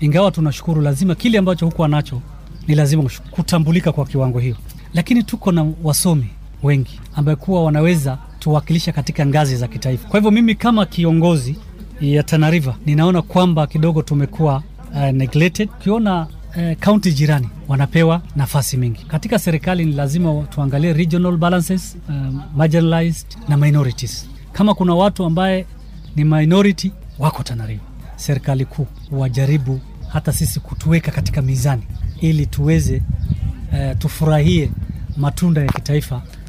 ingawa tunashukuru, lazima kile ambacho hukuwa nacho ni lazima kutambulika kwa kiwango hiyo, lakini tuko na wasomi wengi ambaye kuwa wanaweza tuwakilisha katika ngazi za kitaifa. Kwa hivyo mimi kama kiongozi ya Tana River ninaona kwamba kidogo tumekuwa uh, neglected. Ukiona kaunti uh, jirani wanapewa nafasi mingi katika serikali, ni lazima tuangalie regional balances, um, marginalized na minorities. Kama kuna watu ambaye ni minority wako Tana River, serikali kuu wajaribu hata sisi kutuweka katika mizani ili tuweze uh, tufurahie matunda ya kitaifa